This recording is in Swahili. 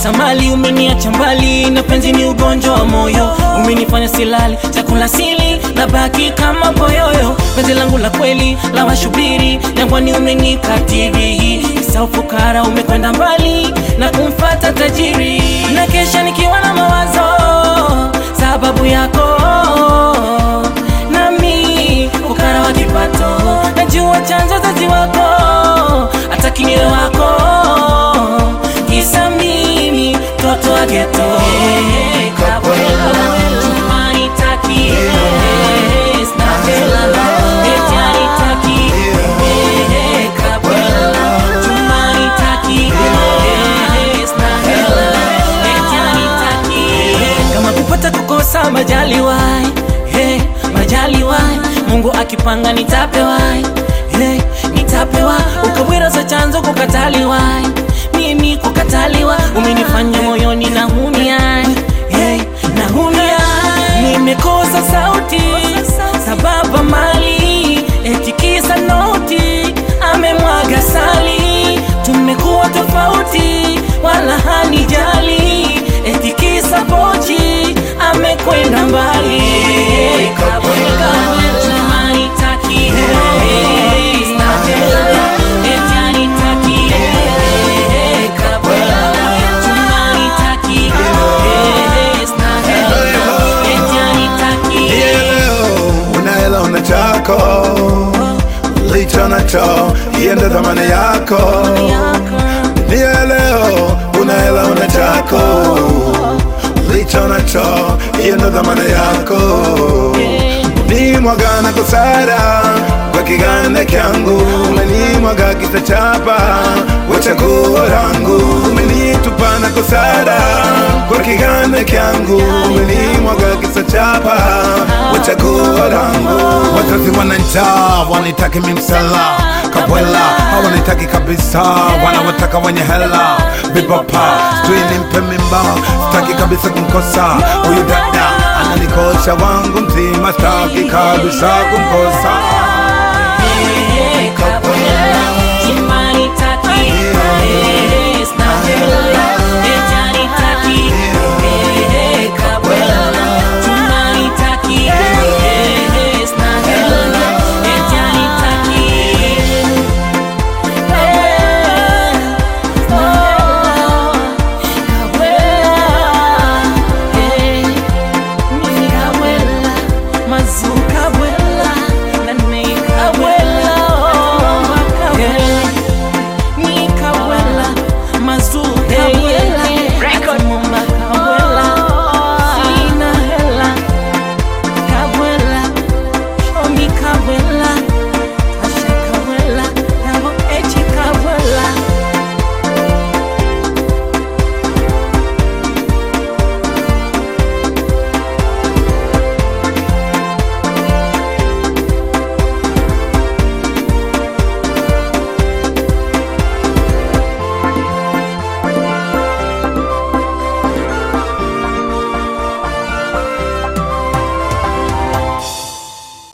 pesa mali umeniacha mbali na penzi ni ugonjwa wa moyo umenifanya silali chakula sili na baki kama boyoyo penzi langu la kweli la washubiri jangwani umenikatiri isa ufukara umekwenda mbali na kumfata tajiri na kesha nikiwa na mawazo sababu yako nami ukara wa kipato najua chanzo zazi wako hata kinyo wako kisa mimi toto wa geto Hey, Gabriela, Tumani taki, hey, Stella, eti anitaki. Hey, Gabriela, Tumani taki, hey, Stella, eti anitaki. kama kupata kukosa majaliwai hey, majaliwai mungu akipanga nitapewai hey, nitapewa ukawira za chanzo kukataliwai mimi kukataliwa umenifanya moyoni na humia hey, na humia nimekosa sauti sababu mali etikisa noti amemwaga sali tumekuwa tofauti wala hanijali etikisa pochi amekwenda mbali Kabwela, tumanitaki, hey, Stella, eti anitaki, hey, Kabwela, tumanitaki, hey, Stella, eti anitaki. leo unaela una chako licho nacho hiyo ndo dhamana yako niye leo unaela una chako licho nacho hiyo ndo dhamana yako nimwagana kusara kwa kiganda kyangu umenimwaga kitachapa wachaguo rangu umenitupana kusara kwa kiganda kyangu umenimwaga kisachapa wachaguo rangu wazazi wana njaa wanitaki mimsela kabwela hawanitaki kabisa wanawataka wenye hela vipapa sijui nimpe mimba sitaki kabisa kumkosa huyu dada ananikosha wangu mzima sitaki kabisa kumkosa